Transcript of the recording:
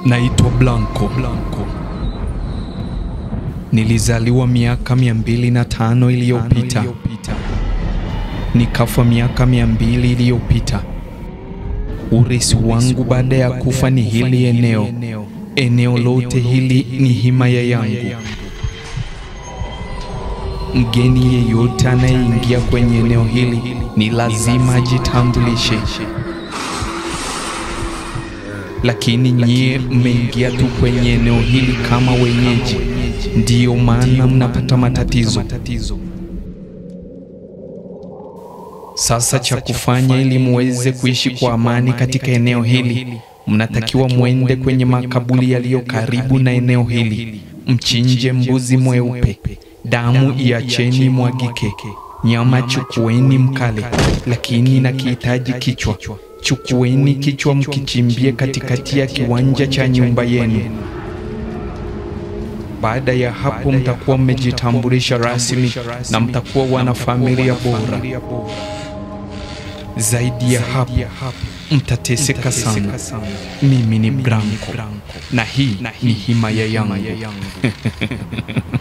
Naitwa Blanco. Blanco. Nilizaliwa miaka mia mbili na tano iliyopita, nikafa miaka mia mbili iliyopita. Urithi wangu baada ya kufa ni hili eneo. Eneo lote hili ni himaya yangu. Mgeni yeyote anayeingia kwenye eneo hili ni lazima ajitambulishe, lakini nyie mmeingia tu kwenye eneo hili kama wenyeji, ndiyo maana mnapata matatizo. Sasa cha kufanya ili muweze kuishi kwa amani katika eneo hili, mnatakiwa mwende kwenye makaburi yaliyo karibu na eneo hili, mchinje mbuzi mweupe, damu iacheni mwagike, nyama chukueni mkale, lakini na kihitaji kichwa. Chukueni kichwa mkichimbie katikati ya kiwanja cha nyumba yenu. Baada ya hapo, mtakuwa mmejitambulisha rasmi na mtakuwa wanafamilia bora. Zaidi ya hapo, mtateseka sana. Mimi ni Blanco na hii ni himaya yangu.